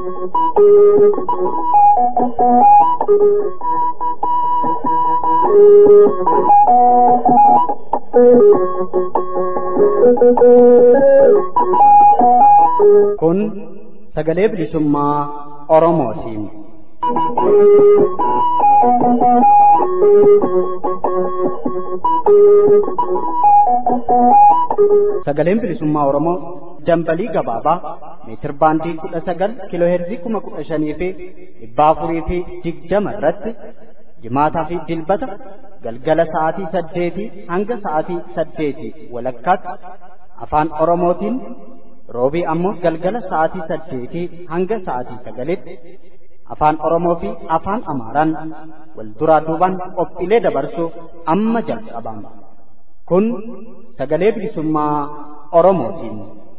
Kun sagalee bilisummaa Oromootiin. Sagaleen bilisummaa Oromoo dambalii gabaabaa meetir baandii kudha sagal kiiloo heerzii kuma kudha shanii fi dhibba afurii fi digdama irratti jimaataa fi dilbata galgala sa'aatii saddeetii hanga sa'aatii saddeetii walakkaatti afaan Oromootiin roobii ammoo galgala sa'aatii saddeetii hanga sa'aatii sagalitti afaan Oromoo fi afaan Amaaraan wal duraa duubaan qophiilee dabarsuuf amma jalqabama. Kun sagalee bilisummaa Oromootiin.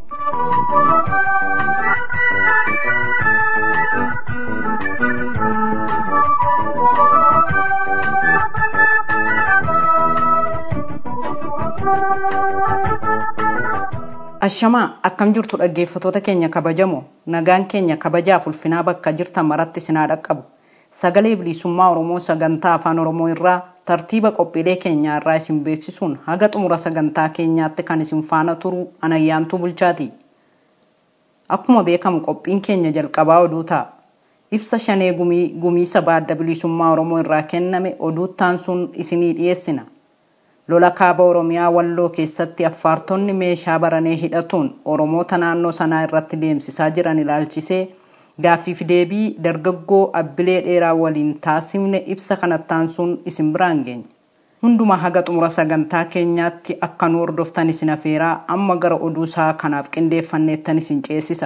Ashamaa akkam jirtu dhaggeeffatoota keenya kabajamoo nagaan keenya kabajaaf ulfinaa bakka jirtan maratti sinaa dhaqqabu sagalee bilisummaa Oromoo sagantaa afaan Oromoo irraa tartiiba qophiilee keenyaa irraa isin beeksisuun haga xumura sagantaa keenyaatti kan isin faana turu anayyaantuu bulchaati. Akkuma beekamu qophiin keenya jalqabaa oduu ta'a. Ibsa shanee gumii gumii sabaa adda bilisummaa Oromoo irraa kenname oduuttaan sun isinii dhiyeessina. lola kaaba oromiyaa walloo keessatti affaartonni meeshaa baranee hidhatuun oromoota naannoo sanaa irratti deemsisaa jiran ilaalchisee gaaffiif deebii dargaggoo abbilee dheeraa waliin taasifne ibsa kanattaan sun isin biraan geenya. Hunduma haga xumura sagantaa keenyaatti akka nu hordoftan isin afeeraa amma gara oduu isaa kanaaf qindeeffanneettan isin ceesisa.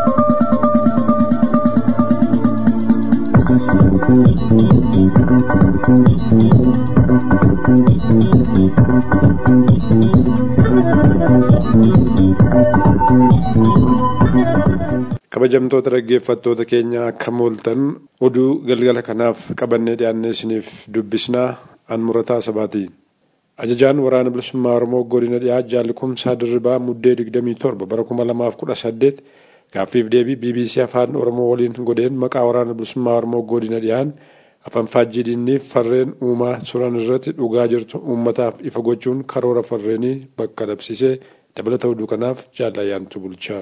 kabajamtoota dhaggeeffattoota keenya akka mooltan oduu galgala kanaaf qabannee dhiyaannee isiniif dubbisnaa an murataa sabaati. Ajajaan waraana bilisummaa Oromoo godina dhiyaa jaalli kumsaa dirribaa muddee 27 bara 2018 gaaffiif deebii BBC afaan Oromoo waliin godheen maqaa waraana bilisummaa Oromoo godina dhiyaan afaan faajjidiinniif farreen uumaa turan irratti dhugaa jirtu uummataaf ifa gochuun karoora farreenii bakka dhabsisee dabalata oduu kanaaf jaallayyaantu bulchaa.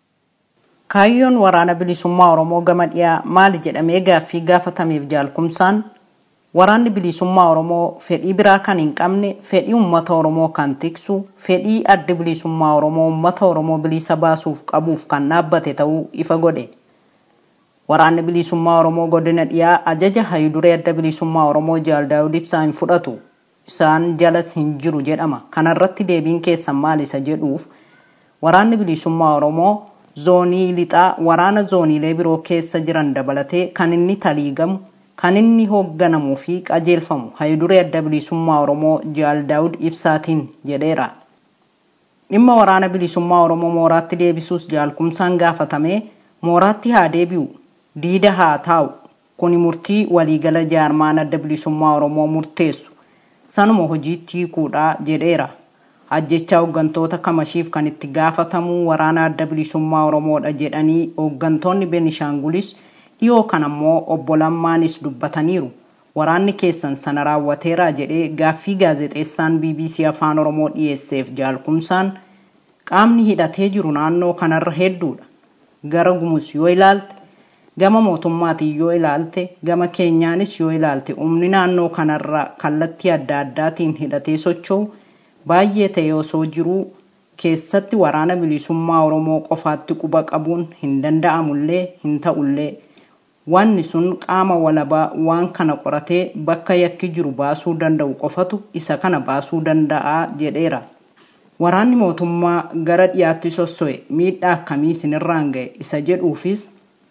Kaayyoon waraana bilisummaa Oromoo gama dhiyaa maali jedhamee gaaffii gaafatameef jaalkumsaan waraanni bilisummaa Oromoo fedhii biraa kan hin qabne fedhii uummata Oromoo kan tiksu fedhii adda bilisummaa Oromoo uummata Oromoo bilisa baasuuf qabuuf kan dhaabbate ta'uu ifa godhe. Waraanni bilisummaa Oromoo godina dhiyaa ajaja hayiduree adda bilisummaa Oromoo jaal daawud ibsaa hin fudhatu isaan jalas hin jiru jedhama. Kanarratti deebiin keessan maal isa jedhuuf waraanni bilisummaa Oromoo zoonii lixaa waraana zooniilee biroo keessa jiran dabalatee kan inni taliigamu kan inni hoogganamuu fi qajeelfamu hayiduree adda bilisummaa Oromoo jaal daawud ibsaatiin jedheera. Dhimma waraana bilisummaa Oromoo mooraatti deebisuus jaalkumsaan gaafatame mooraatti haa deebi'u diida haa taa'u kuni murtii waliigala jaarmaan adda bilisummaa Oromoo murteessu sanuma hojiitti hiikuudha jedheera. Ajjechaa hooggantoota kamashiif kan itti gaafatamu waraana adda bilisummaa Oromoodha jedhanii hooggantoonni Benishaangulis dhiyoo kan ammoo obbo Lammaanis dubbataniiru. Waraanni keessan sana raawwateera jedhee gaaffii gaazexeessaan BBC Afaan Oromoo dhiyeesseef jaalkumsaan qaamni hidhatee jiru naannoo kanarra hedduudha. Gara gumus yoo ilaalte gama mootummaatiin yoo ilaalte gama keenyaanis yoo ilaalte humni naannoo kanarra kallattii adda addaatiin hidhatee socho'u baay'ee ta'e osoo jiruu keessatti waraana bilisummaa Oromoo qofaatti quba qabuun hin danda'amullee hin ta'ullee wanni sun qaama walabaa waan kana qoratee bakka yakki jiru baasuu danda'u qofatu isa kana baasuu danda'a jedheera. Waraanni mootummaa gara dhiyaatti sosso'e miidhaa akkamii isinirraan ga'e isa jedhuufis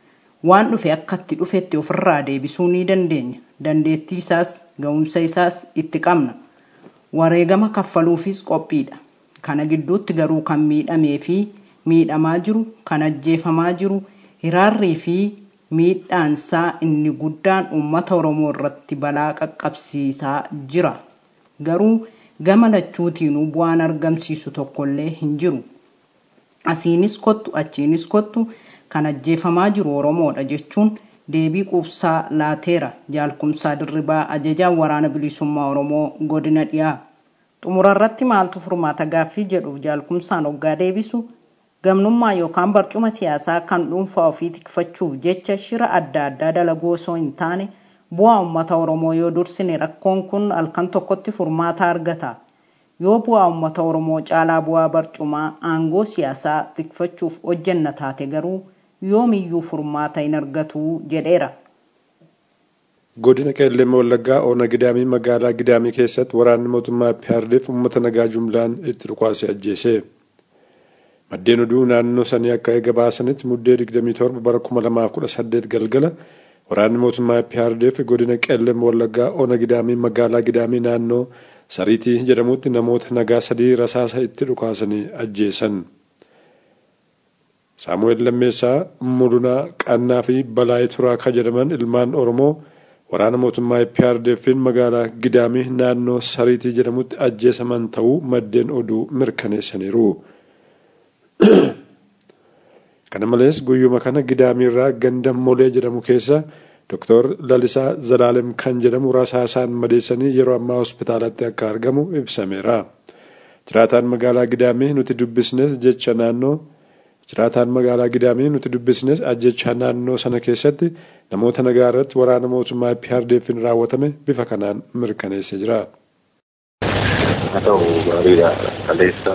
waan dhufe akka itti dhufetti ofirraa deebisuu ni dandeenya. Dandeettii isaas ga'umsa isaas itti qabna. wareegama kaffaluufis qophiidha. Kana gidduutti garuu kan miidhamee fi miidhamaa jiru, kan ajjeefamaa jiru, hiraarrii fi miidhaansaa inni guddaan uummata Oromoo irratti balaa qaqqabsiisaa jira. Garuu gama lachuutiinuu bu'aan argamsiisu tokkollee hin jiru. Asiinis kottu, achiinis kottu, kan ajjeefamaa jiru oromoodha jechuun deebii quubsaa laateera jaalkumsaa dirribaa ajajaan waraana bilisummaa oromoo godina dhiyaa xumurarratti maaltu furmaata gaaffii jedhuuf jaalkumsaan hoggaa deebisu gamnummaa yookaan barcuma siyaasaa kan dhuunfaa ofii tikfachuuf jecha shira adda addaa dalaguu osoo hin taane bu'aa uummata oromoo yoo dursine rakkoon kun halkan tokkotti furmaata argata yoo bu'aa uummata oromoo caalaa bu'aa barcumaa aangoo siyaasaa tikfachuuf hojjenna taate garuu yoomiyyuu furmaata hin argatu jedheera. godina qeellee wallaggaa oona gidaamii magaalaa gidaamii keessatti waraanni mootummaa PRDF uummata nagaa jumlaan itti dhukaase ajjeese. maddeen oduu naannoo sanii akka eega baasanitti muddee 27 bara 2018 galgala waraanni mootummaa PRDF godina qeellee wallaggaa oona gidaamii magaalaa gidaamii naannoo sariitii jedhamutti namoota nagaa sadii rasaasa itti dhukaasanii ajjeesan. saamu'eel lammeessaa mulunaa qannaa fi balaayii turaa kan jedhaman ilmaan oromoo waraana mootummaa PRDF'n magaalaa gidaamii naannoo sariitii jedhamutti ajjeesaman ta'uu maddeen oduu mirkaneessaniiru. kana malees guyyuma kana gidaamiirraa ganda molee jedhamu keessa Dr. Lalisaa Zalaalem kan jedhamu rasaasaan madeessanii yeroo ammaa hospitaalatti akka argamu ibsameera. Jiraataan magaalaa Gidaamii nuti dubbisnes jecha naannoo jiraataan magaalaa Gidaamii nuti dubbisnes ajjecha naannoo sana keessatti namoota nagaa irratti waraana mootummaa PRDF'n raawwatame bifa kanaan mirkaneessee jira. Haa ta'u gaariidha. Kaleessa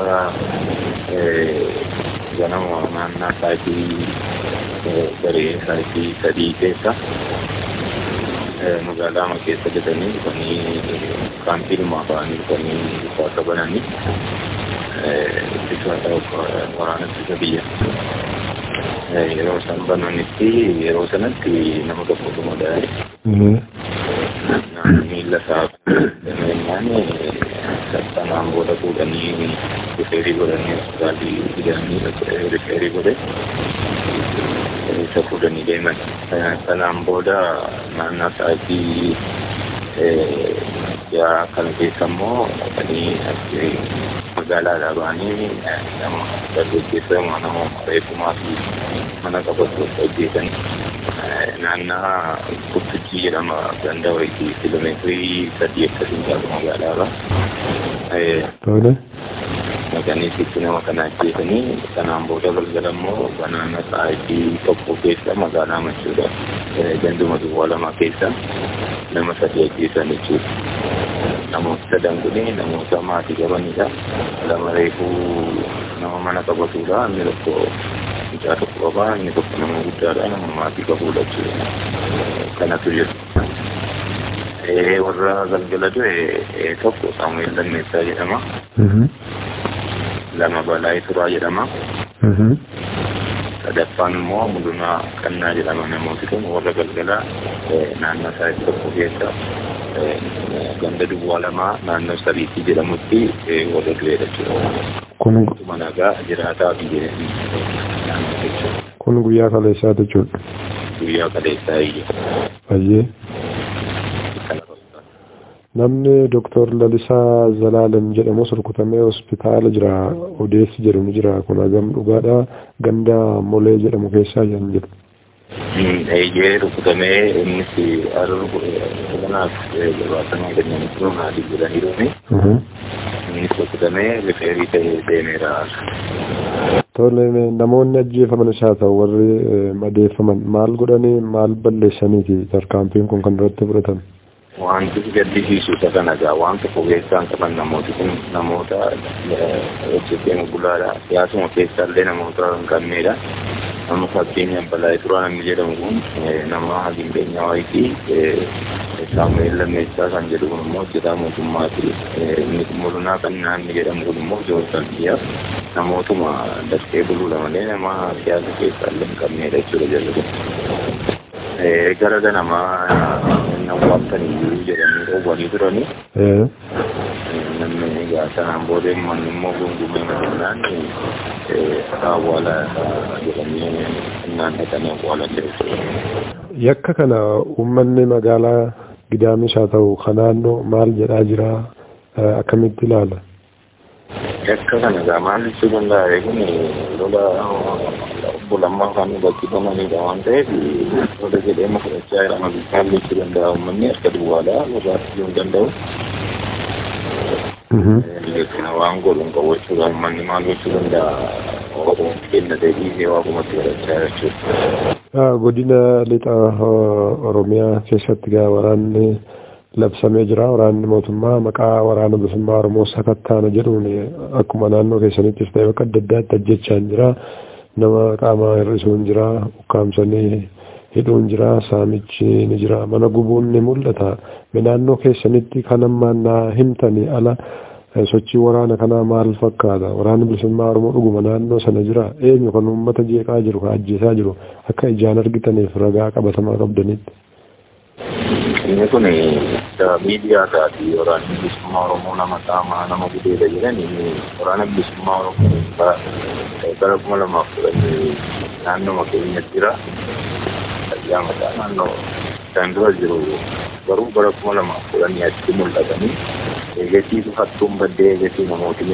ganama naannaa sa'aatii garee sa'aatii sadii keessa magaalaa keessa jedhanii dhufanii kaampii dhumaa ba'anii dhufanii dhukaasa bananii ittisa waraana ittisa biyya. Yeroo isaan bananitti yeroo sanatti nama tokkotu madaa'e. Miila isaa jennaan sanaan booda fuudhanii rifeerii godhanii hospitaalii fidanii rifeerii godhe isa fuudhanii deeman. Sanaan booda naannaa sa'aatii yaa kana keessa immoo dhaqanii magaalaadhaa ba'anii nama dargaggeessa nama reefumaa fi mana qabachuuf hojjetan naannaa Kuttuchii jedhama ganda wayii kiiloomeetirii sadii akkasiin caalu magaalaarra. Tole. Maqaniisitti nama kana ajjeesanii sanaan booda galgala immoo banaana sa'aatii tokko keessa magaalaa machuudha. Ganduma duwwaa lama keessa nama sadii ajjeesan jechuudha. Namoota sadan kun namoota maatii qabanidha. Lama reefuu nama mana qabatudha. Inni tokko mucaa tokko qaba. Inni tokko nama guddaadha. Nama maatii qabudha jechuudha. Kanatu jiru. warra galgala du'e tokko Saamu'eel Lammeessaa jedhama. Lama Balaa Turaa jedhama. Sadaffaan immoo Mulunaa Qannaa jedhama namooti kun warra galgala naannoo isaa tokko keessa ganda duwwaa lamaa naannoo sariitii jedhamutti warra du'eedha jechuudha. Kun nagaa jiraataa fi kun guyyaa kaleessaa jechuudha. Guyyaa kaleessaa iyya. Baay'ee. Namni Dooktor Lalisaa Zalaalem jedhamus rukutamee hospitaala jira. Odeessi jedhamu jira. Kun hagam dhugaadha. Ganda Molee jedhamu keessaa kan jedhu. Eeyyee rukutamee innis kanaaf gabaasama kennanii turuun haadhi jedhaniiruni. Innis rukutamee rifeerii ta'ee deemeera. Tole namoonni ajjeefamanis haa ta'u warri madeeffaman maal godhanii maal balleessaniiti tarkaanfiin kun kan irratti fudhatame. wanti gaddisiisu isa kana gaa waan tokko keessaan qaban namooti kun namoota hojjetee bulaadha siyaasuma keessaallee namoota hin qabneedha nama fakkeenyaaf balaa turaa namni jedhamu kun nama hagindeenyaa wayitii saamu'eel lammeessaa kan jedhu kun immoo hojjetaa mootummaati inni mulunaa kan naanni jedhamu kun immoo joortan biyyaaf namootuma dafqee buluudha malee nama siyaasa keessaallee hin qabneedha jechuudha jedhu kun. gara ganamaa nawwaatan iyyuu jedhanii dhoowwanii turani. Namni egaa sanaan booda manni immoo gungumee madannaan awwaala jedhanii naannatanii awwaalan jechuudha. Yakka kana uummanni magaalaa Gidaamis haa ta'u kan naannoo maal jedhaa jira akkamitti ilaala? Yakka kana gaa maal ibsuu danda'a kun lola obbo lammaa kan bakkifamanidha waan ta'eef lola jedhee fudhachaa jira maal ibsuu danda'a uummanni harka duwwaadha barbaachisuu hin danda'u. waan godhuun qawwachuudha uummanni maal gochuu danda'a Oromoo kenna deebiisee waaqumatti godhachaa jechuudha. Godina lixa Oromiyaa keessatti gaa waraanni labsamee jira. Waraanni mootummaa maqaa waraana bilisummaa Oromoo sakattaana jedhuun akkuma naannoo keessanittis ta'e bakka adda addaatti ajjechaan jira. Nama qaama hir'isuun jira. Ukkaamsanii hidhuun jira. Saamichi ni jira. Mana gubuun ni mul'ata. Naannoo keessanitti kan ammaan naa himtanii ala sochii waraana kanaa maal fakkaata? Waraanni bilisummaa Oromoo dhuguma naannoo sana jira. Eenyu kan uummata jeeqaa jiru, kan ajjeesaa jiru akka ijaan argitaniif ragaa qabatamaa qabdanitti. Inni kun miidiyaa taati waraanni bilisummaa Oromoo nama saamaa nama gudeedha jedhani waraana bilisummaa Oromoo bara kuma lamaaf kudhanii naannoo keenyatti jira. Fayyaa mataa naannoo isaan dura jiru garuu bara kuma lamaaf kudhanii achi mul'atanii eegasii hattuun baddee eegasii namooti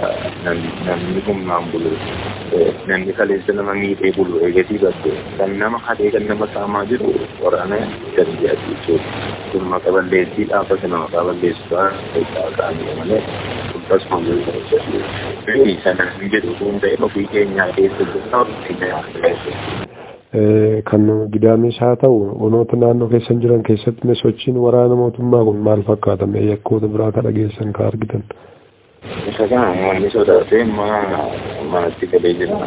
namni humnaan bulu namni kaleessa nama miidhee bulu eegasii badde kan nama hadhee kan nama saamaa jiru waraana gadi jedhati jechuudha. Kun maqaa balleessii dhaabbata nama maqaa balleessuudhaa keessaa ka'anii malee akkasuma jiru sana hin jedhu kun ta'e ofii keenyaa keessa jirta ofii keenyaa kan gidaamis haa ta'u onoota naannoo keessan jiran keessatti sochiin waraana mootummaa kun maal fakkaata mee yakkoota biraa ka dhageessan ka argitan. Isa kana uummanni sodaatee manatti galee jira.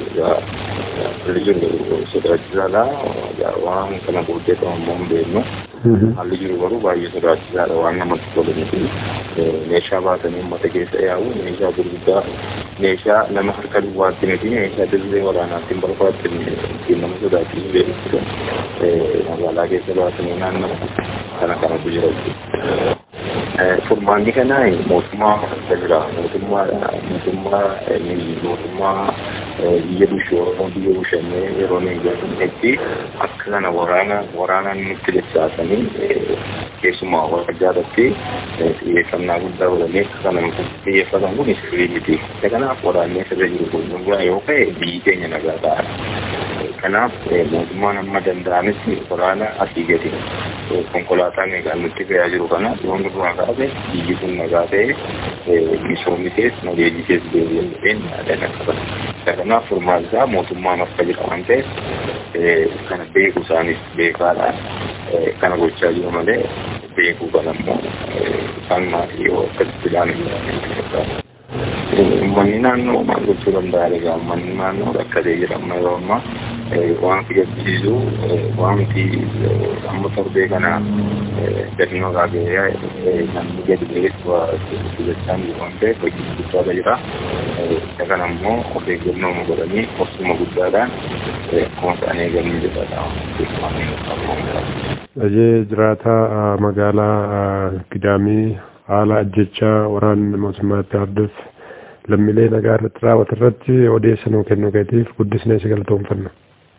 Haalli jiru sodaachisaadha. Waan kana booddee ta'ummoo hin beeknu. Haalli jiru garuu baay'ee sodaachisaadha waan namatti tolu miti. Meeshaa baatanii uummata keessa yaa'u meeshaa gurguddaa meeshaa nama harka duwwaatti miti meeshaa dirree waraanaatti hin barbaachifne ittiin nama sodaachisu beeksisa. Magaalaa keessa baatanii naannoo kana kanatu jira jechuudha. Furmaanni kana mootummaa harka jira. Mootummaa mootummaa mootummaa biyya bushoo biyya bushannee yeroo eeggatanitti akka kana waraana waraana nutti dacha'asanii keessumaa wajjaadatti xiyyeeffannaa guddaa godhanii akka kana xiyyeeffatan kun sirrii miti. Kanaaf waraannee sirra jiru kun yoo ka'e biyyi keenya nagaa ta'a. Kanaaf mootummaan amma danda'anitti waraana asii gadi konkolaataa meeqaan nutti fe'aa jiru kana yoon duraa kaase biyyi kun nagaa ta'e misoomni keessa nageenya keessa deebi'ee dhufeen yaadan akka kanaaf furmaata isaa mootummaan akka jira waan ta'eef kana beeku isaanis beekaadha kana gochaa jiru malee beekuu kana immoo isaan maatii yoo akkasitti ilaalan Uummanni naannoo maal gochuu danda'a egaa uummanni naannoo rakkatee jira amma yeroo ammaa waan fi gaddisiisu waanti amma torbee kana gadi maqaa gahee namni gadi beeku jechaan jiru waan ta'eef hojii guddaadha jira. Isa kana immoo of eeggannoo godhanii obsuma guddaadhaan akkuma isaan eeganii jedhadha. Ajee jiraataa magaalaa Gidaamii haala ajjechaa waraanni mootummaatti arduuf lammiilee nagaa irratti raawwatu irratti odeeffannoo kennuu keetiif guddisnee si galatoomfanna.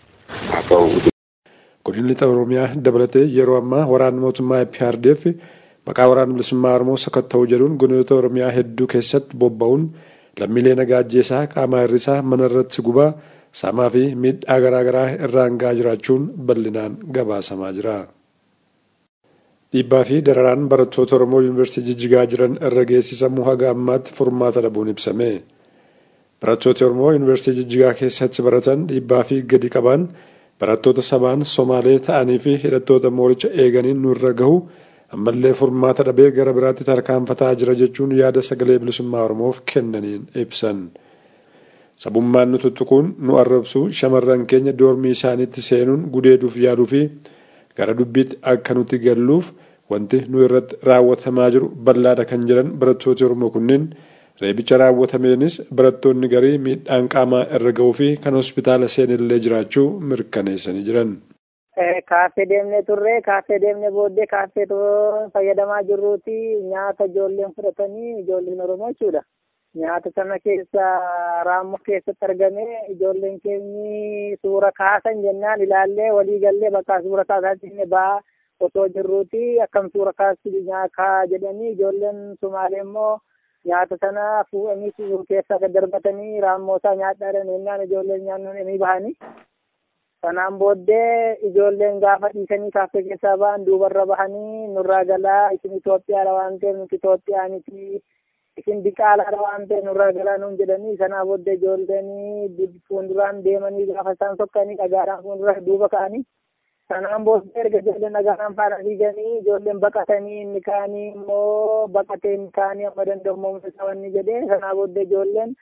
Godinni lixa Oromiyaa dabalatee yeroo ammaa waraanni mootummaa IPRDF maqaa waraana bilisummaa Oromoo sakatta'uu jedhuun godinoota Oromiyaa hedduu keessatti bobba'uun lammiilee nagaa ajjeesaa qaamaa hir'isaa mana irratti gubaa saamaa fi miidhaa garaagaraa irraan gahaa jiraachuun bal'inaan gabaasamaa jira. Dhiibbaa fi dararaan barattoota Oromoo Yuunivarsiitii Jijjigaa jiran irra geessisamu haga ammaatti furmaata dhabuun ibsame. Barattooti Oromoo Yuunivarsiitii Jijjigaa keessatti baratan dhiibbaa fi gadi qaban barattoota sabaan Somaalee ta'anii fi hidhattoota mooricha eeganiin nurra gahu ammallee furmaata dhabee gara biraatti tarkaanfataa jira jechuun yaada sagalee bilisummaa Oromoof kennaniin ibsan. Sabummaan nu tuttuquun nu arrabsu shamarran keenya doormii isaaniitti seenuun gudeeduuf yaaduu fi gara dubbiitti akka nuti galluuf wanti nu irratti raawwatamaa jiru bal'aadha kan jedhan barattooti Oromoo kunneen reebicha raawwatameenis barattoonni garii miidhaan qaamaa irra gahuu fi kan hospitaala seenillee jiraachuu mirkaneessanii jiran. Kaaffee deemnee turre kaaffee deemnee booddee kaaffee fayyadamaa jirruuti nyaata ijoolleen fudhatanii ijoolleen Oromoo jechuudha. Nyaata sana keessa raammoo keessatti argame ijoolleen keenyi suura kaasan jennaan ilaallee walii gallee bakka suura kaasaa jennee ba'aa osoo jirruuti akkam suura kaasu kaa jedhanii ijoolleen Sumaalee immoo nyaata sana fuudhanii keessa gad darbatanii raammoosaa nyaadhaadhaan ennaan ijoolleen nyaannoon ni bahanii. Sanaan booddee ijoolleen gaafa dhiisanii kaaffee keessaa ba'an duubarra bahanii nurraa galaa isin Itoophiyaadha waan ta'eef nuti Itoophiyaa miti isin diqaalaadha waan ta'eef nurraa galaa nuun jedhanii sanaa booddee ijoolleen fuulduraan deemanii gaafa isaan sokkanii dhagaadhaan fuuldura duuba ka'anii sanaan booddee erga ijoolleen dhagaadhaan faana fiiganii ijoolleen baqatanii inni kaanii immoo baqatee inni kaanii amma danda'ummaa isaanii jedhee sanaa booddee ijoolleen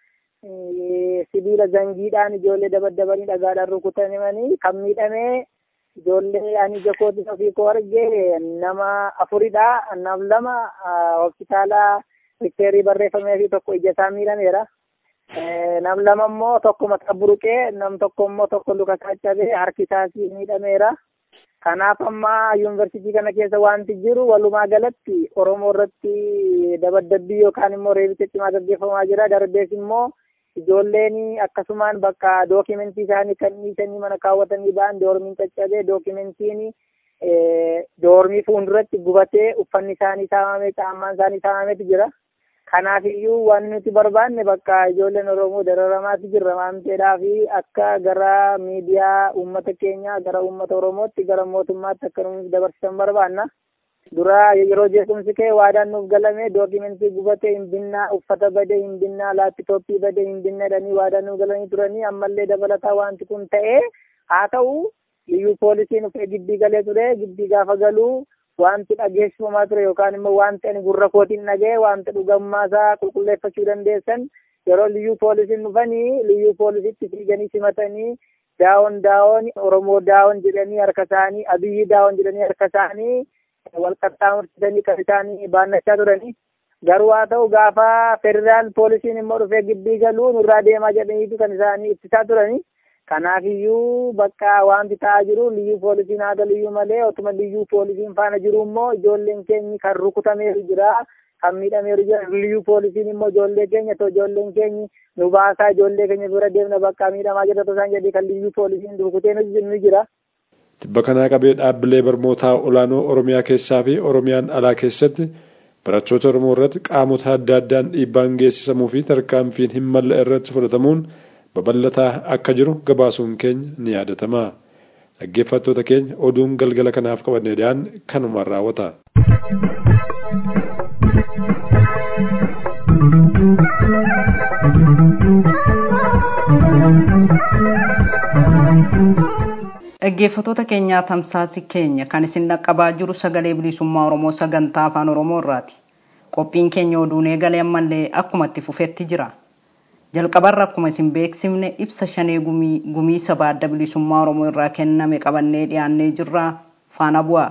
sibiila zangiidhaan ijoollee dabaddabanii dhagaadhaan rukutamanii kan miidhamee ijoollee ani jakootti ofii koo arge nama afuridha nam lama hospitaala rikteerii barreeffamee fi tokko ija isaa miidhameera. Nam lama immoo tokko mataa buruqee nam tokko immoo tokko luka isaa cabee harki isaas miidhameera. Kanaaf amma yuunivarsiitii kana keessa wanti jiru walumaa galatti Oromoo irratti dabaddabbii yookaan immoo reebicha cimaa gaggeeffamaa jira. Darbees immoo ijoolleen akkasumaan bakka dookimentii isaanii kan dhiisanii mana kaawwatanii ba'an doormiin caccabee dookimentiin doormii fuulduratti gubatee uffanni isaanii saamamee caammaan isaanii saamameetu jira. Kanaaf iyyuu waan nuti barbaanne bakka ijoolleen Oromoo dararamaatu jirra waan ta'eedhaaf akka gara miidiyaa uummata keenyaa gara uummata Oromootti gara mootummaatti akka nuti dabarsan barbaanna. Dura yeroo jeequmsi ka'e waadaan nuuf galame dookimentii gubatee hin binnaa uffata badee hin binnaa laapitooppii badee hin binnaa jedhanii waadaan nuuf galanii turanii ammallee dabalataa wanti kun ta'ee haa ta'u liyyuu poolisiin dhufee gibbii galee ture gibbii gaafa galuu wanti dhageessifamaa ture yookaan immoo wanti ani gurra kootiin dhagee wanti dhugammaa isaa qulqulleeffachuu dandeessan yeroo liyyuu poolisiin dhufanii liyyuu poolisitti fiiganii simatanii daawon daawon oromoo daawon jedhanii harka isaanii abiyyi daawon jedhanii harka isaanii wal qaxxaamursitanii kan isaanii baannachaa turanii garuu haa ta'u gaafa federaal poolisiin immoo dhufee gibbii galuu nurraa deemaa jedhaniitu kan isaanii ittisaa turanii kanaaf iyyuu bakka wanti ta'aa jiru liyyuu poolisiin haa galuyyuu malee otuma liyyuu poolisiin faana jiru immoo ijoolleen keenyi kan rukutameeru jira kan miidhameeru jira liyyuu poolisiin immoo ijoollee keenya to ijoolleen keenyi nu baasaa ijoollee keenya bira deemna bakka miidhamaa jira tosaan jedhee kan liyyuu poolisiin rukutee nu jira. Tibba kanaa qabee dhaabbilee barnootaa olaanoo Oromiyaa keessaa fi Oromiyaan alaa keessatti barattoota Oromoo irratti qaamota adda addaan dhiibbaan geessisamuu fi tarkaanfiin hin malle irratti fudhatamuun babal'ataa akka jiru gabaasuun keenya ni yaadatama. Dhaggeeffattoota keenya oduun galgala kanaaf qabannee dhiyaan kanumaan raawwata. Dhaggeeffattoota keenyaa tamsaasii keenya kan isin dhaqqabaa jiru sagalee bilisummaa Oromoo sagantaa afaan Oromoo irraati. Qophiin keenya oduun eegalee ammallee akkuma itti fufetti jira. Jalqabarra akkuma isin beeksifne ibsa shanee gumii sabaa adda bilisummaa Oromoo irraa kenname qabannee dhiyaannee jirra faana bu'aa.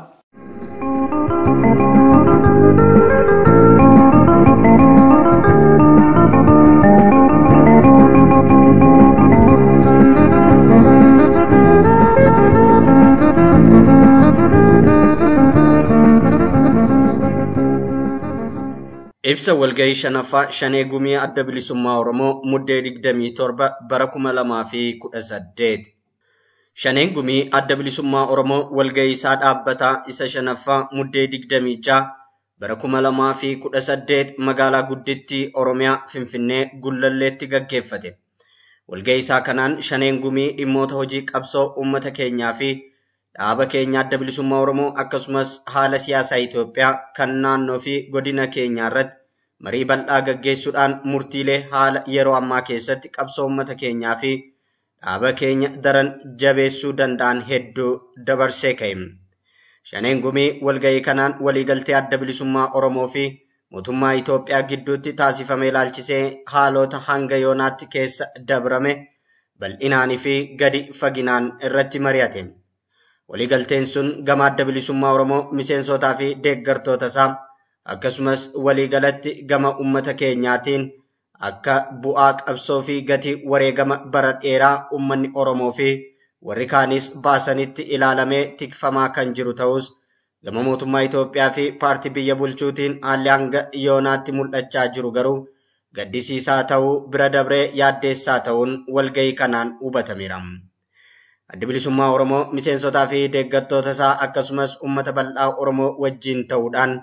Ibsa walgahii shanaffaa shanee gumii adda bilisummaa Oromoo muddee digdamii torba bara kuma lamaa fi kudha saddeet. Shaneen gumii adda bilisummaa Oromoo walgahii isaa dhaabbataa isa shanaffaa muddee digdamii ja'a bara kuma lamaa fi kudha saddeet magaalaa guddittii Oromiyaa Finfinnee Gullalleetti gaggeeffate. Walgahii isaa kanaan shaneen gumii dhimmoota hojii qabsoo uummata keenyaa fi dhaaba keenya adda bilisummaa Oromoo akkasumas haala siyaasaa Itoophiyaa kan naannoo fi godina keenyaa irratti marii bal'aa gaggeessuudhaan murtiilee haala yeroo ammaa keessatti qabsoo uummata keenyaa fi dhaaba keenya daran jabeessuu danda'an hedduu dabarsee ka'e. Shaneen gumii walgahii kanaan waliigaltee adda bilisummaa Oromoo fi mootummaa Itoophiyaa gidduutti taasifame ilaalchisee haalota hanga yoonaatti keessa dabrame bal'inaanii fi gadi faginaan irratti mari'ate. Waliigalteen sun gama adda bilisummaa Oromoo miseensotaa fi deeggartoota isaa akkasumas waliigalatti gama uummata keenyaatiin akka bu'aa qabsoo fi gatii wareegama bara dheeraa uummanni Oromoo fi warri kaanis baasanitti ilaalamee tikfamaa kan jiru ta'us gama mootummaa Itoophiyaa fi paartii biyya bulchuutiin haalli hanga yoonaatti mul'achaa jiru garuu gaddisiisaa ta'uu bira dabree yaaddeessaa ta'uun walgahii kanaan hubatameera. Addi bilisummaa Oromoo miseensotaa fi deeggartoota isaa akkasumas uummata bal'aa Oromoo wajjin ta'uudhaan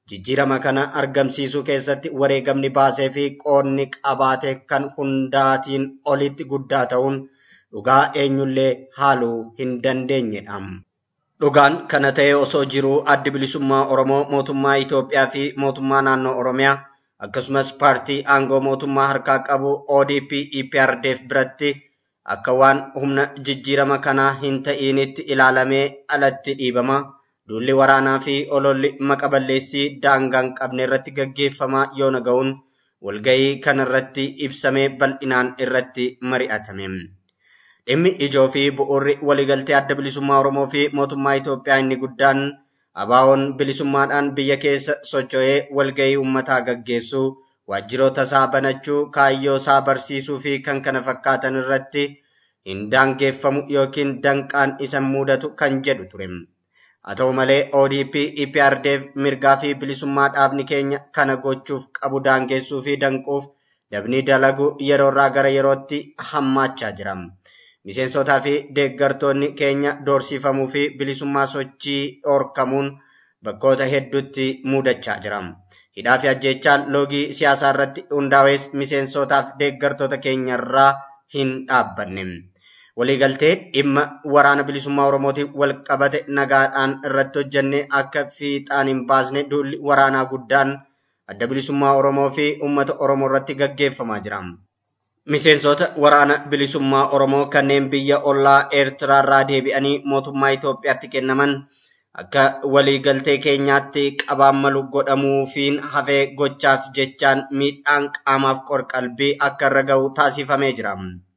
jijjiirama kana argamsiisuu keessatti wareegamni baasee fi qoonni qabaate kan hundaatiin olitti guddaa ta'uun dhugaa eenyullee haaluu hin dandeenyedha. Dhugaan kana ta'e osoo jiruu addi bilisummaa Oromoo mootummaa Itoophiyaa fi mootummaa naannoo Oromiyaa akkasumas paartii aangoo mootummaa harkaa qabu ODP EPRDF biratti akka waan humna jijjiirama kanaa hin ta'iinitti ilaalamee alatti dhiibama. Duulli waraanaa fi ololli maqa balleessii daangaa hin qabne irratti gaggeeffamaa yoo naga'uun walgahii kanarratti ibsamee bal'inaan irratti mari'atame. Dhimmi ijoo fi bu'uurri waliigaltee adda bilisummaa Oromoo fi mootummaa Itoophiyaa inni guddaan abaawoon bilisummaadhaan biyya keessa socho'ee walgahii uummataa gaggeessuu, waajjiroota isaa banachuu, kaayyoo isaa barsiisuu fi kan kana fakkaatan irratti hin daangeffamu yookiin danqaan isa mudatu kan jedhu ture. Haa ta'u malee ODP EPRDF mirgaa fi bilisummaa dhaabni keenya kana gochuuf qabu daangessuu fi danquuf dabni dalagu yeroorraa gara yerootti hammaachaa jira. Miseensotaa fi deeggartoonni keenya doorsifamuu fi bilisummaa sochii dhorkamuun bakkoota hedduutti mudachaa jira. Hidhaa fi ajjeechaan loogii siyaasaa irratti hundaa'es miseensotaa fi deeggartoota keenya irraa hin dhaabbanne. Waliigaltee dhimma waraana bilisummaa Oromootiin wal qabate nagaadhaan irratti hojjennee akka fiixaan hin baasne duulli waraanaa guddaan adda bilisummaa Oromoo fi uummata Oromoo irratti gaggeeffamaa jira. Miseensota waraana bilisummaa Oromoo kanneen biyya ollaa Eertiraarraa deebi'anii mootummaa Itoophiyaatti kennaman akka waliigaltee keenyaatti qabaan malu godhamuufiin hafee gochaaf jechaan miidhaan qaamaaf qorqalbii akka irra ga'u taasifamee jira.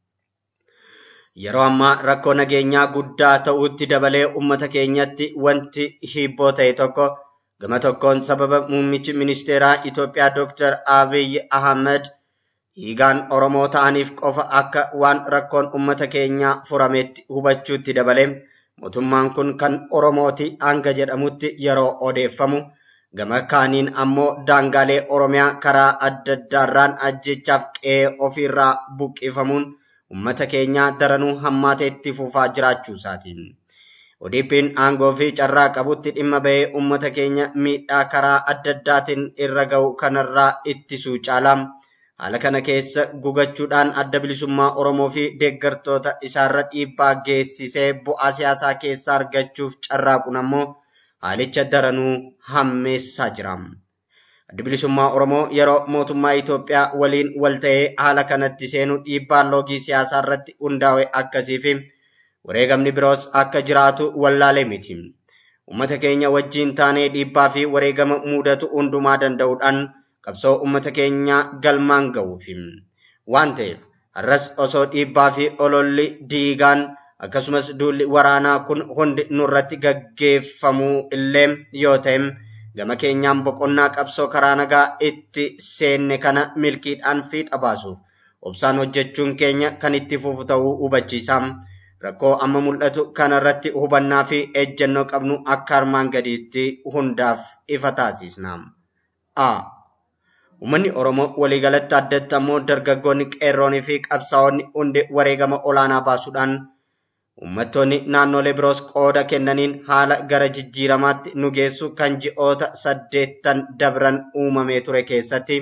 Yeroo ammaa rakkoo nageenyaa guddaa ta'utti dabalee uummata keenyatti wanti hibboo ta'e tokko gama tokkoon sababa muummichi ministeeraa Itoophiyaa Dr. Abiy Ahmed dhiigaan Oromoo ta'aniif qofa akka waan rakkoon uummata keenyaa furametti hubachuutti dabalee mootummaan kun kan Oromooti hanga jedhamutti yeroo odeeffamu gama kaaniin ammoo daangaalee Oromiyaa karaa adda addaarraan ajjechaaf qe'ee ofiirraa buqqifamuun uummata keenyaa daranuu hammaatee itti fufaa jiraachuu isaati. ODP'n aangoo fi carraa qabutti dhimma bahee uummata keenya miidhaa karaa adda addaatiin irra ga'u kanarraa ittisuu caala. Haala kana keessa gugachuudhaan adda bilisummaa Oromoo fi deeggartoota isaarra dhiibbaa geessisee bu'aa siyaasaa keessaa argachuuf carraaquun ammoo haalicha daranuu hammeessaa jira. Adda bilisummaa Oromoo yeroo mootummaa Itoophiyaa waliin wal ta'ee haala kanatti seenu dhiibbaa loogii siyaasaa irratti hundaa'e akkasii fi wareegamni biroos akka jiraatu wallaalee miti. Uummata keenya wajjin taanee dhiibbaa fi wareegama mudatu hundumaa danda'uudhaan qabsoo uummata keenyaa galmaan ga'uufi. Waan ta'eef har'as osoo dhiibbaa fi ololli diigaan akkasumas duulli waraanaa kun hundi nurratti gaggeeffamuu illee yoo ta'e gama keenyaan boqonnaa qabsoo karaa nagaa itti seenne kana milkiidhaan fiixa baasuuf obsaan hojjechuun keenya kan itti fufu ta'uu hubachiisa. Rakkoo amma mul'atu kanarratti hubannaa fi ejjennoo qabnu akka armaan gadiitti hundaaf ifa taasisna. A. Uummanni Oromoo waliigalatti addatti ammoo dargaggoonni qeerroonii fi qabsaa'onni hundi wareegama olaanaa baasuudhaan uummattoonni naannolee biroos qooda kennaniin haala gara jijjiiramaatti nu geessu kan ji'oota saddeettan dabran uumamee ture keessatti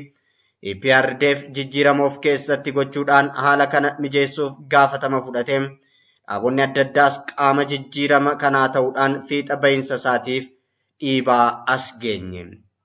EPRDF jijjiirama of keessatti gochuudhaan haala kana mijeessuuf gaafatama fudhatee dhaabonni adda addaas qaama jijjiirama kanaa ta'uudhaan fiixa bahinsa isaatiif dhiibaa as geenye.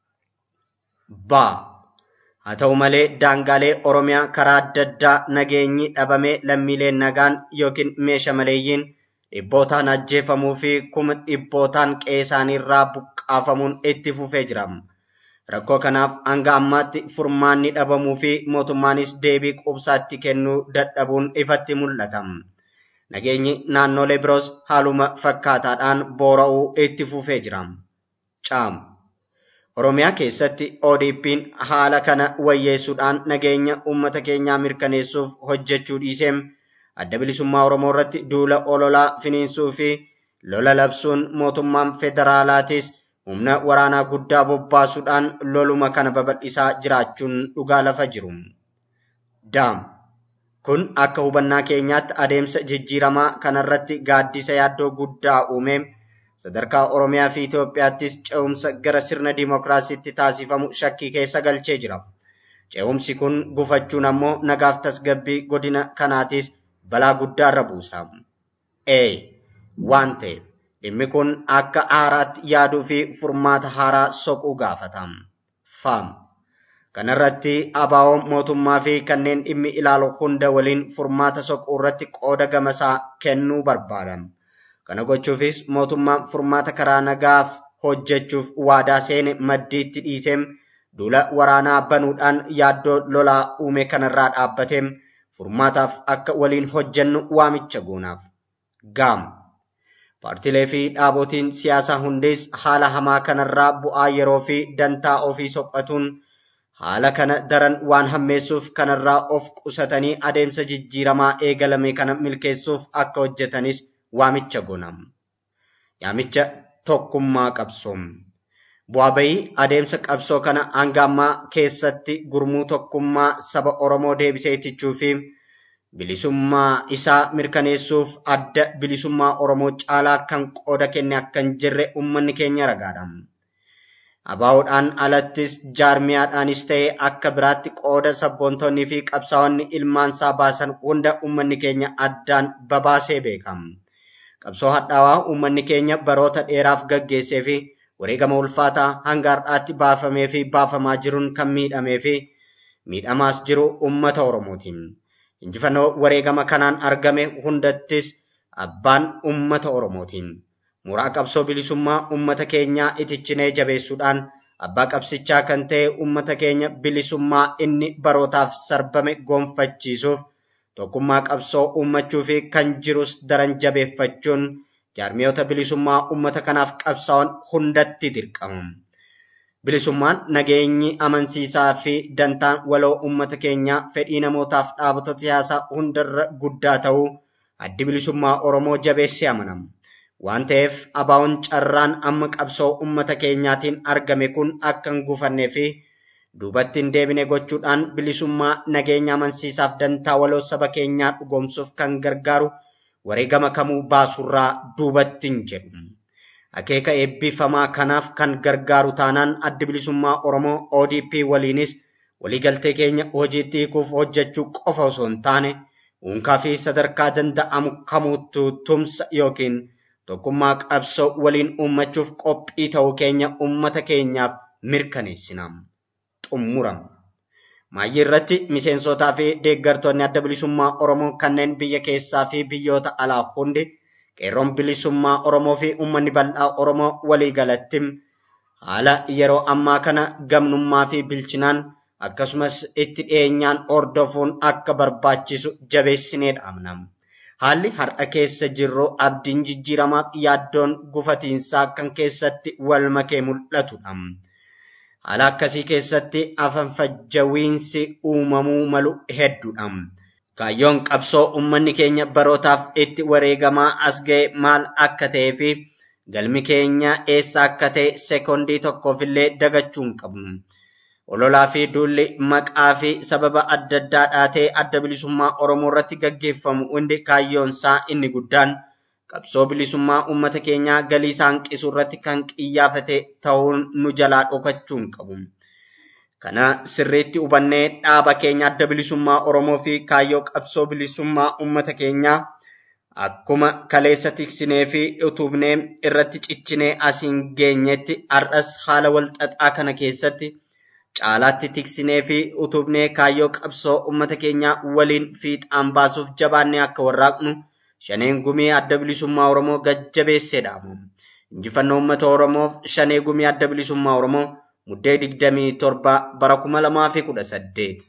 Baa. Haa ta'u malee daangaalee Oromiyaa karaa adda addaa nageenyi dhabamee lammiileen nagaan yookiin meesha maleeyyiin dhibbootaan ajjeefamuu fi kuma dhibbootaan qe'ee isaaniirraa buqqaafamuun itti fufee jira. Rakkoo kanaaf hanga ammaatti furmaanni dhabamuu fi mootummaanis deebii qubsaatti kennuu dadhabuun ifatti mul'ata. Nageenyi naannolee biroos haaluma fakkaataadhaan boora'uu itti fufee jira. Caam. Oromiyaa keessatti ODP'n haala kana wayyeessuudhaan nageenya uummata keenyaa mirkaneessuuf hojjechuu dhiisee adda bilisummaa Oromoo irratti duula ololaa finiinsuu fi lola labsuun mootummaan federaalaatis humna waraanaa guddaa bobbaasuudhaan loluma kana babal'isaa jiraachuun dhugaa lafa jiru. Daam. Kun akka hubannaa keenyaatti adeemsa jijjiiramaa kanarratti gaaddisa yaaddoo guddaa uume sadarkaa Oromiyaa fi Itoophiyaattis ce'umsa gara sirna dimookiraasiitti taasifamu shakkii keessa galchee jira. Ce'umsi kun gufachuun ammoo nagaaf tasgabbii godina kanaatis balaa guddaarra buusa. Ee waan ta'eef dhimmi kun akka haaraatti yaaduu fi furmaata haaraa soquu gaafata. Faam. Kanarratti abaawoon mootummaa fi kanneen dhimmi ilaalu hunda waliin furmaata soquu irratti qooda gamasaa kennuu barbaada. Kana gochuufis mootummaan furmaata karaa nagaaf hojjechuuf waadaa seene maddiitti dhiisee duula waraanaa banuudhaan yaaddoo lolaa uume kanarraa dhaabbatee furmaataaf akka waliin hojjennu waamicha goonaaf. Gaam. Paartilee fi dhaabotiin siyaasaa hundis haala hamaa kanarraa bu'aa yeroo fi dantaa ofii soqatuun haala kana daran waan hammeessuuf kanarraa of qusatanii adeemsa jijjiiramaa eegalame kana milkeessuuf akka hojjetanis waamicha goonam. Yaamicha tokkummaa qabsoo. Bu'aa bayii adeemsa qabsoo kana hanga ammaa keessatti gurmuu tokkummaa saba Oromoo deebisee ittichuu fi bilisummaa isaa mirkaneessuuf adda bilisummaa Oromoo caalaa kan qooda kenne akka hin jirre uummanni keenya ragaadha. Abaawoodhaan alattis jaarmiyaadhaanis ta'ee akka biraatti qooda sabboontonnii fi qabsaa'onni ilmaansaa baasan hunda uummanni keenya addaan babaasee beekam. Qabsoo hadhaawaa uummanni keenya baroota dheeraaf gaggeessee fi wareegama ulfaataa hanga har'aatti baafamee fi baafamaa jiruun kan miidhamee fi miidhamaas jiru uummata Oromootiin. Injifannoo wareegama kanaan argame hundattis abbaan uummata Oromootiin. Mooraa qabsoo bilisummaa uummata keenyaa itichinee jabeessuudhaan abbaa qabsichaa kan ta'e uummata keenya bilisummaa inni barootaaf sarbame gonfachiisuuf tokkummaa qabsoo uummachuu fi kan jirus daran jabeeffachuun jaarmiyoota bilisummaa uummata kanaaf qabsaa'an hundatti dirqama. Bilisummaan nageenyi amansiisaa fi dantaan waloo uummata keenyaa fedhii namootaaf dhaabota siyaasaa hundarra guddaa ta'uu addi bilisummaa Oromoo jabeessee amanama. Waan ta'eef abaa'oon carraan amma qabsoo uummata keenyaatiin argame kun akka hin gufannee fi duubatti hin deebine gochuudhaan bilisummaa nageenya amansiisaaf dantaa waloo saba keenyaa dhugoomsuuf kan gargaaru wareegama kamuu baasurraa duubatti hin jedhu. Akeeka eebbifamaa kanaaf kan gargaaru taanaan addi bilisummaa Oromoo ODP waliinis waliigaltee keenya hojiitti hiikuuf hojjechuu qofa osoo hin taane unkaa fi sadarkaa danda'amu kamuutu tumsa yookiin tokkummaa qabsoo waliin uummachuuf qophii ta'uu keenya uummata keenyaaf mirkaneessina. Xumuram. Maayyii irratti miseensotaa fi deeggartoonni adda bilisummaa Oromoo kanneen biyya keessaa fi biyyoota alaa hundi qeerroon bilisummaa Oromoo fi uummanni bal'aa Oromoo walii galatti haala yeroo ammaa kana gamnummaa fi bilchinaan akkasumas itti dhiyeenyaan hordofuun akka barbaachisu jabeessinee dhaamna. Haalli har'a keessa jirru abdiin jijjiiramaaf yaaddoon gufatiinsaa kan keessatti wal makee mul'atudha. Haala akkasii keessatti afanfajjawiinsi uumamuu malu hedduudha. Kaayyoon qabsoo uummanni keenya barootaaf itti wareegamaa as ga'e maal akka ta'ee fi galmi keenya eessa akka ta'e seekondii tokkoofillee dagachuu hin qabnu. ololaa fi duulli maqaa fi sababa adda addaa dhaatee adda bilisummaa Oromoo irratti gaggeeffamu hundi kaayyoon isaa inni guddaan qabsoo bilisummaa uummata keenyaa galii isaa hanqisuu irratti kan qiyyaafate ta'uun nu jalaa dhokachuu hin qabu. Kana sirriitti hubannee dhaaba keenya adda bilisummaa Oromoo fi kaayyoo qabsoo bilisummaa uummata keenyaa akkuma kaleessa tiksinee fi utubnee irratti ciccinee asiin geenyetti har'as haala walxaxaa kana keessatti caalaatti tiksinee fi utubnee kaayyoo qabsoo uummata keenyaa waliin fiixaan baasuuf jabaannee akka warraaqnu shaneen gumii adda bilisummaa Oromoo gajjabeessee dhaamu. Injifannoo uummata Oromoof shanee gumii adda bilisummaa Oromoo muddee digdamii torba bara kuma lamaa fi kudha saddeet.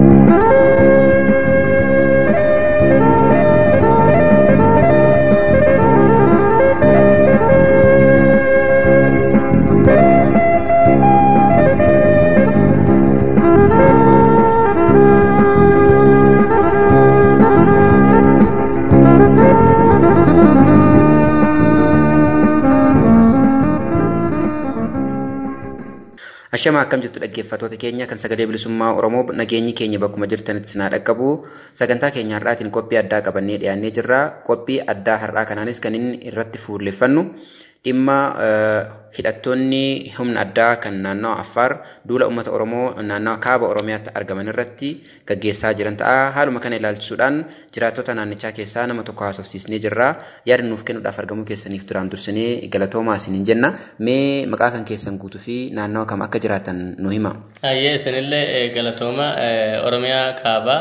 Ashama akkam jirtu dhaggeeffattoota keenya kan sagalee bilisummaa Oromoo nageenyi keenya bakkuma jirtanitti sinaa dhaqqabu sagantaa keenya har'aatiin qophii addaa qabannee dhiyaannee jirra. Qophii addaa har'aa kanaanis kan inni irratti fuulleffannu dhimma hidhattoonni humna addaa kan naannawa Affaar duula uummata Oromoo naannawa kaaba Oromiyaatti argaman irratti gaggeessaa jiran ta'a. Haaluma kana ilaalchisuudhaan jiraattota naannichaa keessaa nama tokko haasofsiisnee jirra. Yaada nuuf kennuudhaaf argamuu keessaniif duraan dursinee galatoomaa isiniin jenna. Mee maqaa kan keessan guutuu fi naannawa kam akka jiraatan nu hima. Ayyee isinillee galatooma Oromiyaa kaabaa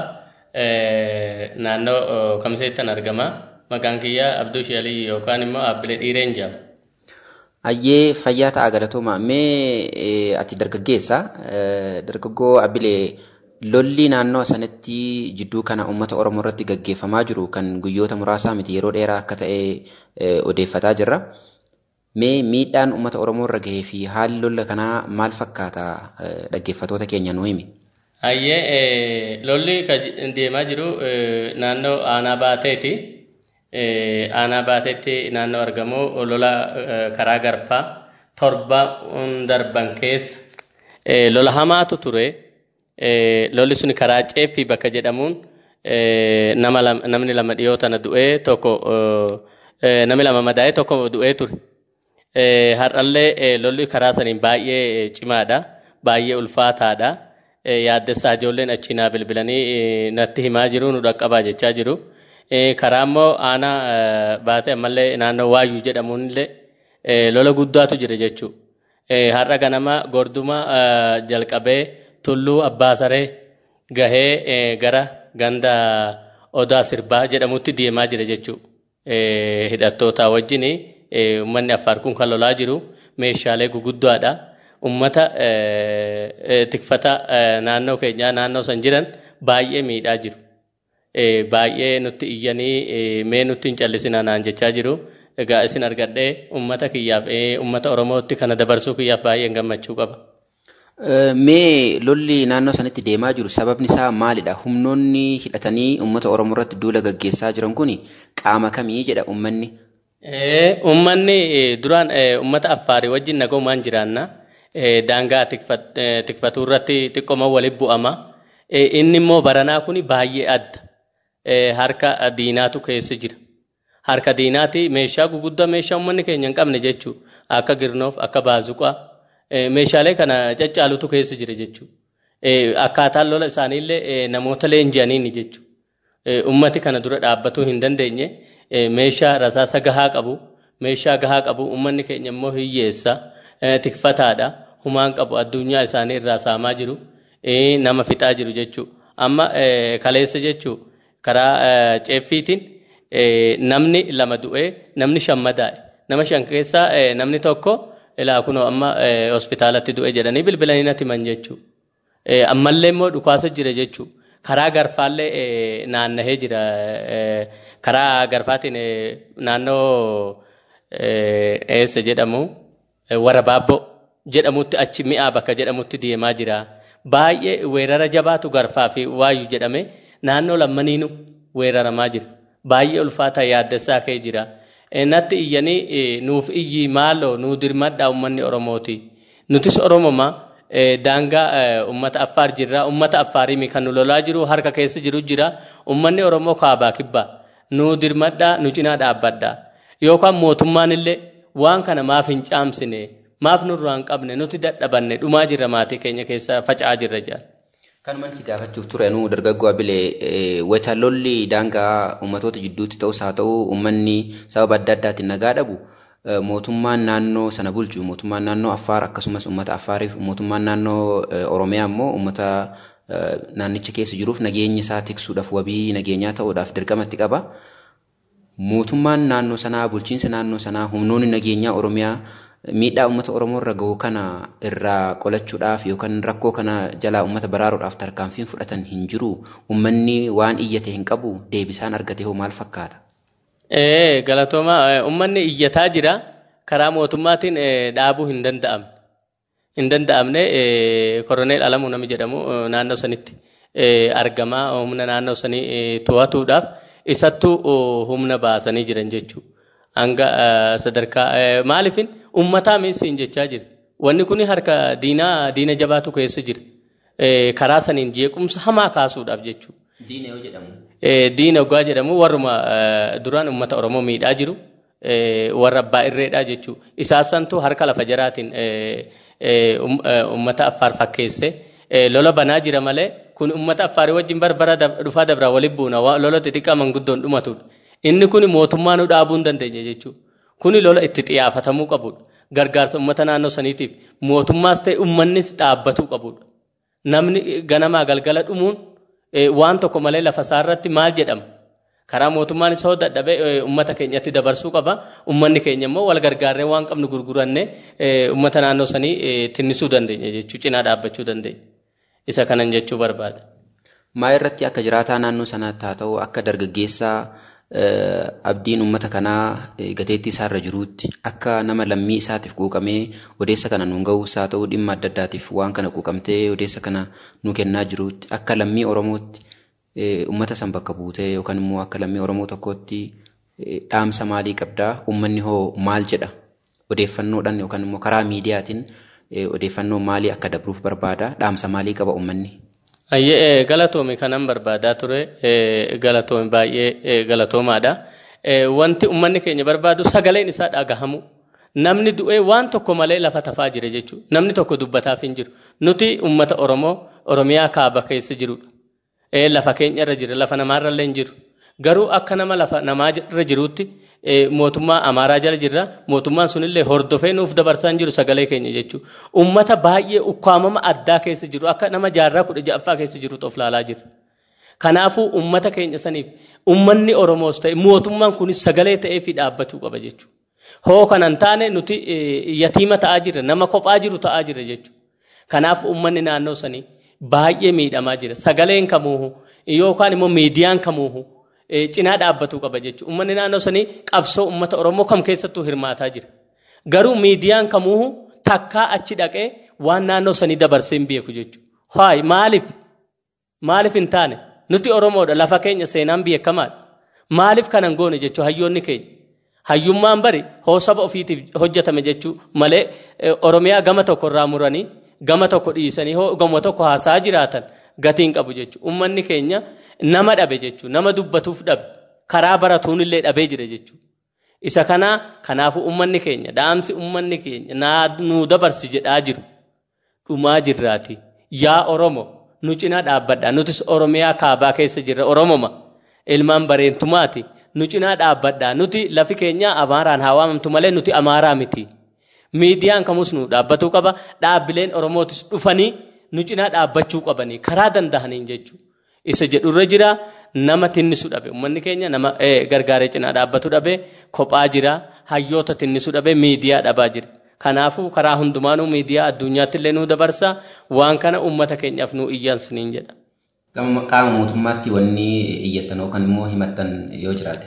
naannoo kamseettan argama. Maqaan kiyya Abduu Shalii yookaan immoo Abbilee Dhiireen jedhama. Ayyee fayyaa ta'a galatooma. Mee ati dargaggeessa. Dargaggoo Abbilee lolli naannoo sanatti jidduu kana uummata Oromoo irratti gaggeeffamaa jiru kan guyyoota muraasaa miti yeroo dheeraa akka ta'e odeeffataa jirra. Mee miidhaan uummata Oromoo irra gahee fi haalli lolla kanaa maal fakkaata dhaggeeffatoota keenya nu himi? Ayyee lolli deemaa jiru naannoo aanaa baateeti. aanaa baatetti naannoo argamu lola karaa garfaa torba darban keessa lola hamaatu ture. Lolli sun karaa ceeffii bakka jedhamuun namni lama dhiyoo tana du'ee tokko namni lama madaa'ee tokko du'ee ture. Har'allee lolli karaa saniin baay'ee cimaadha. Baay'ee ulfaataadha. Yaaddessaa ijoolleen achi naa bilbilanii natti himaa jiru nu dhaqqabaa jechaa jiru. karaa immoo aanaa baate ammallee naannoo waayyuu jedhamuun illee lola guddaatu jira jechuudha. Har'a ganama gorduma jalqabee tulluu abbaa saree gahee gara ganda odaa sirbaa jedhamutti deemaa jira jechuudha. Hidhattoota wajjin uummanni affaar kun kan lolaa jiru meeshaalee guguddaadha. Uummata tikfata naannoo keenyaa naannoo san jiran baay'ee miidhaa jiru. baay'ee nutti iyyanii mee nutti hin callisina naan jechaa jiru. Egaa isin argadhee uummata kiyyaaf uummata Oromootti kana dabarsuu kiyyaaf baay'een gammachuu qaba. Mee lolli naannoo sanatti deemaa jiru sababni isaa maalidha? Humnoonni hidhatanii uummata Oromoo irratti duula gaggeessaa jiran kun qaama kamii jedha uummanni? Uummanni duraan uummata Affaarii wajjin nagoomaan jiraanna. Daangaa tikfatuu irratti xiqqooma walitti bu'ama. Inni immoo baranaa kun baay'ee adda. harka diinaatu keessa jira. Harka diinaati meeshaa guguddaa meeshaa uummanni keenya hin qabne jechuudha. Akka girnoof, akka baazuqaa meeshaalee kana caccaalutu keessa jira jechuudha. Akkaataan lola isaaniillee namoota leenji'aniini jechuudha. Uummati kana dura dhaabbatuu hin dandeenye meeshaa rasaasa gahaa qabu, meeshaa gahaa qabu uummanni keenya immoo hiyyeessa, tikfataadha, humaan qabu addunyaa isaanii irraa saamaa jiru, nama fixaa jiru jechuudha. Amma kaleessa jechuudha. karaa ceeffiitiin namni lama du'ee namni shan madaa'e nama shan keessaa namni tokko ilaa kunoo amma hospitaalatti du'e jedhanii bilbilanii natti himan jechuudha. Ammallee immoo dhukaasa jira jechuudha. Karaa garfaallee naannahee jira. Karaa garfaatiin naannoo eessa jedhamu warra baabboo jedhamutti achi mi'aa bakka jedhamutti deemaa jira. Baay'ee weerara jabaatu garfaa fi waayyuu jedhame. naannoo lammaniinu weeraramaa jira. Baay'ee ulfaataa yaaddessaa ka'ee jira. Natti iyyanii nuuf iyyi maaloo nuu dirmadhaa uummanni Oromooti. Nutis Oromooma daangaa uummata Affaar jirra. Uummata Affaarii kan nu lolaa jiru harka keessa jiru jira. Uummanni Oromoo kaabaa kibbaa. Nuu dirmadhaa nu cinaa dhaabbadhaa. Yookaan mootummaan illee waan kana maaf hin caamsine maaf nurraa hin qabne nuti dadhabanne dhumaa jirra maatii keenya keessa faca'aa jirra jedha. Kanumaan si gaafachuuf ture nu dargaggoo Abilee wayita lolli daangaa uummatoota jidduutti ta'us haa ta'u uummanni sababa adda addaatiin nagaa dhabu mootummaan naannoo sana bulchu mootummaan naannoo Affaar akkasumas uummata Affaariif mootummaan naannoo Oromiyaa immoo uummata naannicha keessa jiruuf nageenya isaa tiksuudhaaf wabii nageenyaa ta'uudhaaf dirqamatti qaba. Mootummaan naannoo sanaa bulchiinsa naannoo sanaa humnoonni nageenyaa Oromiyaa miidhaa uummata Oromoo irra gahu kana irraa qolachuudhaaf yookaan rakkoo kana jalaa uummata baraaruudhaaf tarkaanfiin fudhatan hin jiru. Uummanni waan iyyate hin qabu deebisaan argate hoo maal fakkaata? Ee galatooma uummanni iyyataa jira karaa mootummaatiin dhaabuu hin danda'amne. Hin danda'amne koroneel Alamuu nami jedhamu naannoo sanitti argamaa humna naannoo sanii to'atuudhaaf isattuu humna baasanii jiran jechuudha. Hanga sadarkaa maaliifin uummataa miisiin jechaa jira. Wanni kun harka diinaa diina jabaatu keessa jira. Karaa saniin jeequmsa hamaa kaasuudhaaf jechuudha. Diina yoo jedhamu. Diina oggaa jedhamu warruma duraan uummata Oromoo miidhaa jiru. warra abbaa irreedha jechuudha. Isaan santu harka lafa jaraatiin uummata affaar fakkeesse lola banaa jira malee kun uummata affaarii wajjin barbara dhufaa dabraa waliin buuna lola xixiqqaa manguddoon dhumatudha. Inni kun mootummaa nu dhaabuu hin dandeenye jechuudha. Kuni lola itti xiyyeeffatamuu qabudha. Gargaarsa uummata naannoo saniitiif mootummaas ta'e uummannis dhaabbatuu qabudha. Namni ganamaa galgala dhumuun waan tokko malee lafa isaarratti maal jedhama? karaa mootummaan isa dadhabee uummata keenyatti dabarsuu qaba. Uummanni keenya immoo wal gargaarree waan qabnu gurgurannee uummata naannoo sanii tinnisuu dandeenya jechuu cinaa dhaabbachuu dandeenya. Isa kanan jechuu barbaada. Maa irratti akka jiraataa naannoo sanaatti haa ta'u akka dargaggeessaa abdiin uummata kanaa gateettii isaarra jiruutti akka nama lammii isaatiif quuqamee odeessa kana nuun ga'uus haa ta'u dhimma adda addaatiif waan kana quuqamtee odeessa kana nu kennaa jiruutti akka lammii Oromootti uummata san bakka buutee yookaan immoo akka lammii Oromoo tokkootti dhaamsa maalii qabdaa uummanni hoo maal jedha odeeffannoodhaan yookaan immoo karaa miidiyaatiin odeeffannoo maalii akka dabruuf barbaada dhaamsa maalii qaba uummanni. Ayyee galatoomi kanan barbaadaa ture galatoomi baay'ee galatoomaadha. Wanti uummanni keenya barbaadu sagaleen isaa dhagahamu. Namni du'ee waan tokko malee lafa tafaa jira jechuudha. Namni tokko dubbataaf hin jiru. Nuti uummata Oromoo Oromiyaa kaaba keessa jirudha. lafa keenya irra jira lafa namaarra illee hin jiru garuu akka nama lafa namaa irra jiruutti mootummaa amaaraa jala jirra mootummaan sunillee hordofee nuuf dabarsaa hin jiru sagalee keenya jechuudha ummata baay'ee ukkaamama addaa keessa jiru akka nama jaarraa kudha ja'affaa keessa jirutu of laalaa jira kanaafuu ummata keenya saniif ummanni oromoos ta'e mootummaan kunis sagalee ta'ee fi dhaabbachuu qaba jechuudha hoo kanan taane nuti yatiima ta'aa jirra nama kophaa jiru ta'aa jirra jechuudha kanaaf ummanni naannoo sanii baay'ee miidhamaa jira. Sagaleen kamuuhu yookaan immoo miidiyaan kamuuhu cinaa dhaabbatuu qaba jechuudha. Uummanni naannoo sanii qabsoo uummata Oromoo kam keessattuu hirmaataa jira. Garuu miidiyaan kamuuhu takkaa achi dhaqee waan naannoo sanii dabarsee hin beeku jechuudha. Haay maaliif? Maaliif hin taane? Nuti Oromoodha lafa keenya seenaan beekamaadha. Maaliif kanan goone jechuudha hayyoonni keenya. Hayyummaan bari hoo saba ofiitiif hojjetame jechuu malee Oromiyaa gama tokkorraa muranii gama tokko dhiisanii hoo gama tokko haasaa jiraatan gatiin qabu jechuudha. Uummanni keenya nama dhabe jechuudha. Nama dubbatuuf dhabe. Karaa baratuun illee dhabee jira jechuudha. Isa kanaa kanaafuu uummanni keenya dhaamsi uummanni keenya nuu dabarsi jedhaa jiru. Dhumaa jirraati. Yaa Oromo nu cinaa dhaabbadha. Nutis Oromiyaa kaabaa keessa jirra. Oromoma ilmaan bareentumaati. Nu cinaa dhaabbadha. Nuti lafi keenya Amaaraan haa waamamtu malee nuti Amaaraa miti. miidiyaan kamus nu dhaabbatuu qaba dhaabbileen oromootis dhufanii nu cinaa dhaabbachuu qabanii karaa danda'aniin jechuudha. Isa jedhurra jira nama tinnisu dhabe uummanni keenya nama gargaaree cinaa dhaabbatu dhabe kophaa jira hayyoota tinnisu dhabe miidiyaa dhabaa jira. Kanaafuu karaa hundumaanuu miidiyaa addunyaatti illee nu dabarsa waan kana uummata keenyaaf nu iyyansiniin jedha. Qaama mootummaatti wanni iyyattan yookaan immoo himattan yoo jiraate.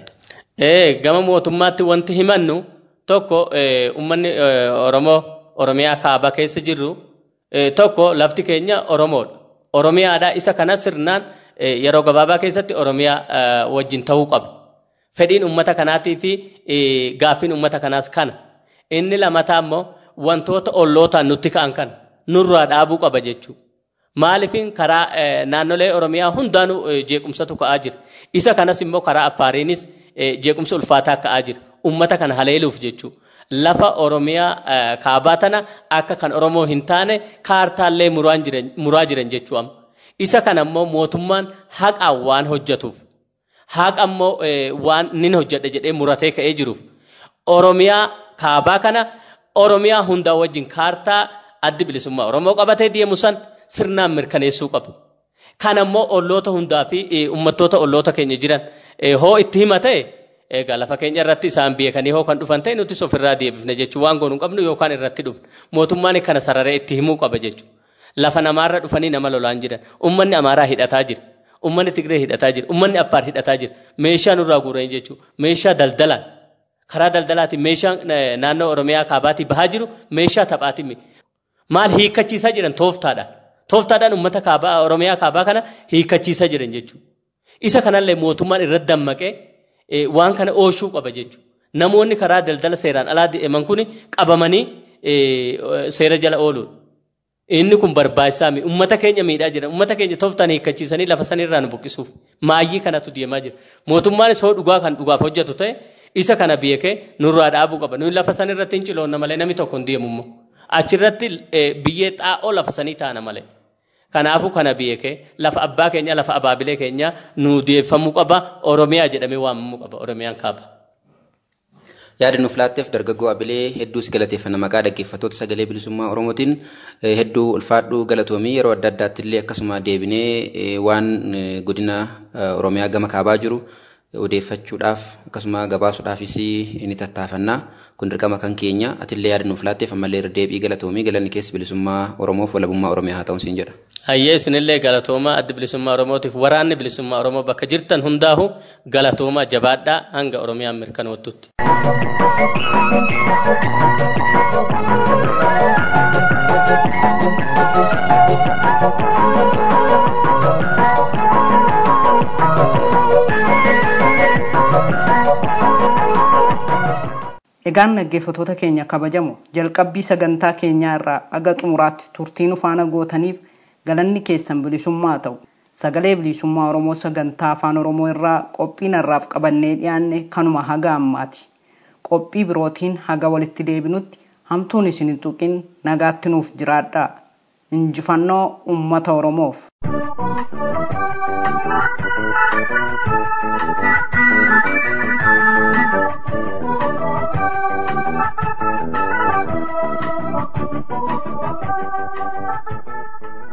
Gama mootummaatti wanti himannu tokko uummanni Oromoo Oromiyaa kaaba keessa jirru tokko lafti keenya Oromoodha. Oromiyaadha isa kana sirnaan yeroo gabaabaa keessatti Oromiyaa wajjin ta'uu qaba. Fedhiin uummata kanaatii fi gaaffiin uummata kanaas kana. Inni lamataa immoo wantoota ollootaan nutti ka'an kana nurraa dhaabuu qaba jechuudha. Maaliifin karaa naannolee Oromiyaa hundaanuu jeequmsatu ka'aa jira. Isa kanas immoo karaa Affaariinis jeequmsa ulfaataa ka'aa jira. Uummata kana haleeluuf jechuudha. Lafa Oromiyaa kaabaa tana akka kan Oromoo hin taane kaartaallee muraa jiran jechuudha. Isa kana immoo mootummaan haqaan waan hojjetuuf haqa immoo waan nin hojjedha jedhee muratee ka'ee jiruuf Oromiyaa kaabaa kana Oromiyaa hundaa wajjin kaartaa addi bilisummaa Oromoo qabatee deemu san sirnaan mirkaneessuu qabu. Kana immoo olloota hundaa fi uummattoota olloota keenya jiran hoo itti hima ta'e egaa lafa keenya irratti isaan beekanii hoo kan dhufan ta'e nuti ofirraa deebifne jechuun waan goonu qabnu yookaan irratti dhufne mootummaan kana sararee itti himuu qaba jechuudha. Lafa namaarra dhufanii nama lolaan jiran uummanni amaaraa hidhataa jira. Uummanni Tigree hidhataa jira. Uummanni Affaar hidhataa jira. Meeshaa nurraa guuran jechuudha. Meeshaa daldalaan karaa daldalaatiin meeshaa naannoo Oromiyaa kaabaatii bahaa jiru meeshaa taphaatiin maal hiikkachiisaa jiran tooftaadhaan. Tooftaadhaan uummata kaabaa Oromiyaa kaabaa kana hiikkachiisaa jiran jechuudha. Isa kanallee mootummaan irratti dammaqee waan kana ooshuu qaba jechuudha. Namoonni karaa daldala seeraan alaa deeman kun qabamanii seera jala ooluudha. Inni kun barbaachisaa mi? Uummata keenya miidhaa jira. Uummata keenya tooftaan hiikkachiisanii lafa sanirraa nu buqqisuuf. Maayyii kanatu deemaa jira. Mootummaanis hoo dhugaa kan dhugaaf hojjetu ta'e Isa kana beekee nurraa dhaabuu qaba. Nuyi lafa san irratti hin ciloonna malee namni tokko hin deemu immoo. Achirratti biyyee xaa'oo lafa sanii taana malee. Kanaafuu kana beekee lafa abbaa keenya lafa abaabilee keenya nu deeffamuu qaba Oromiyaa jedhamee waamamuu qaba Oromiyaan kaaba. Yaada nuuf laatteef dargaggoo Abilee hedduu si galateeffanna maqaa dhaggeeffattoota sagalee bilisummaa Oromootiin hedduu ulfaadhuu galatoomii yeroo adda addaatti illee akkasuma deebinee waan godina Oromiyaa gama kaabaa jiru odeeffachuudhaaf akkasuma gabaasuudhaafis ni tattaafannaa kun dirqama kan keenya atillee yaada nuuf laatteef ammallee irra deebii galatoomii galanni keessa bilisummaa Oromoof walabummaa Oromiyaa haa ta'u siin jedha. Hayyee isinillee galatoomaa addi bilisummaa Oromootiif waraanni bilisummaa Oromoo bakka jirtan hundaahu galatoomaa jabaadhaa hanga Oromiyaan mirkanoottutti. Egaan dhaggeeffattoota keenya kabajamu jalqabbii sagantaa keenyaa irraa aga xumuraatti turtii nu faana gootaniif galanni keessan bilisummaa ta'u sagalee bilisummaa Oromoo sagantaa afaan Oromoo irraa qophii narraaf qabannee dhiyaanne kanuma haga ammaati. Qophii birootiin haga walitti deebinutti hamtuun isin hin tuqin nagaatti nuuf jiraadhaa. Injifannoo uummata Oromoof.